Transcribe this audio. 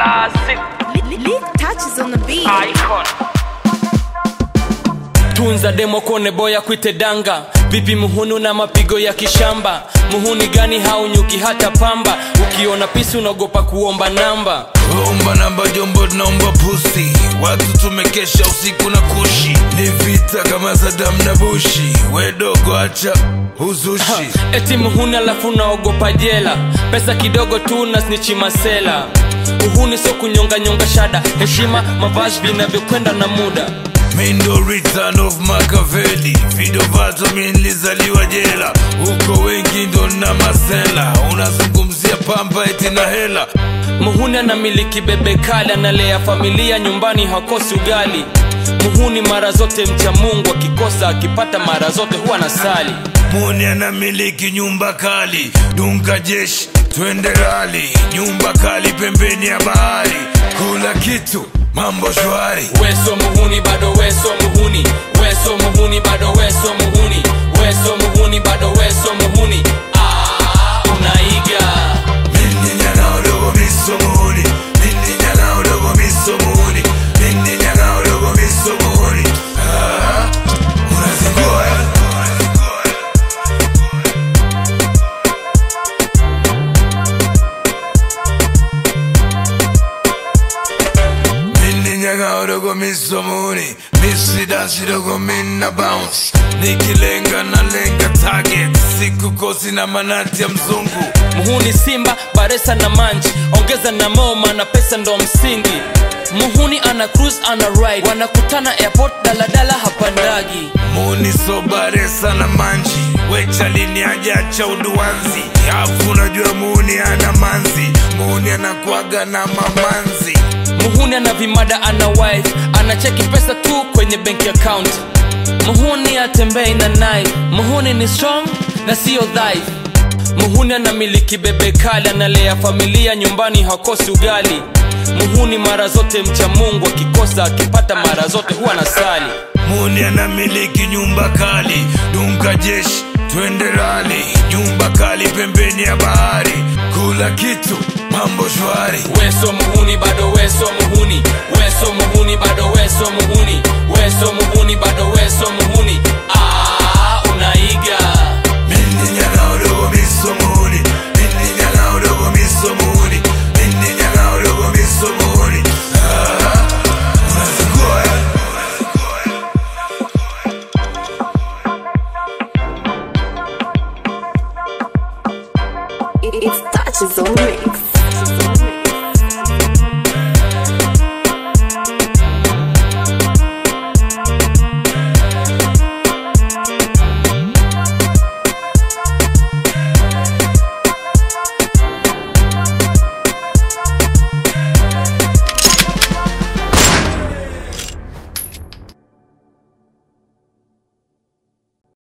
classic Lick touches on the beat. icon tunza demo kone boya kwite danga vipi muhunu na mapigo ya kishamba muhuni gani haunyuki hata pamba ukiona pisi unaogopa kuomba namba omba namba jombo naomba pusi watu tumekesha usiku na kushi ni vita kama sadam na bushi wedogo acha uzushi eti muhuni alafu unaogopa jela pesa kidogo tu na snichi masela uhuni sio kunyonganyonga shada heshima mavazi vinavyokwenda na muda mindo return of makaveli video vato minlizaliwa jela huko wengi ndo na masela unazungumzia pamba eti na hela muhuni anamiliki bebe kali analea familia nyumbani hakosi ugali muhuni mara zote mcha mungu akikosa akipata mara zote huwa na sali muni anamiliki nyumba kali dunga jeshi twende rali nyumba kali pembeni ya bahari kula kitu mambo shwari weso muhuni bado weso muhuni weso muhuni bado weso muhuni weso muhuni bado weso muhuni ah, unaiga Mindi nyanga udogo miso muhuni Mindi nyanga udogo miso muhuni Mindi nyanga udogo miso muhuni Ah, Unazingua eh? Mindi nyanga udogo miso muhuni Misi dansi dogo mina bounce Nikilenga na lenga target Siku kosi na manati ya mzungu muhuni simba baresa na manji ongeza na moma na pesa ndo msingi muhuni ana cruise ana ride wanakutana airport daladala hapandagi muni sobaresa na manji wechalini ajacha uduanzi afu unajua muni ana manzi muni anakwaga na mamanzi muhuni ana vimada ana wife anacheki pesa tu kwenye bank account muhuni atembei na knife muhuni ni strong na siyo dhaifu muhuni anamiliki bebe kali analea familia nyumbani hakosi ugali muhuni mara zote mcha mungu akikosa akipata mara zote huwa na sali muni anamiliki nyumba kali dunga jeshi twende rali nyumba kali pembeni ya bahari kula kitu mambo shwari weso muhuni bado weso muhuni weso muhuni bado weso muhuni weso muhuni bado weso muhuni ah, unaiga Mindi nyanga udogo miso muhuni Mindi nyanga udogo miso muhuni Mindi nyanga udogo miso muhuni Ah, unazingua eh? It's touches on the mix.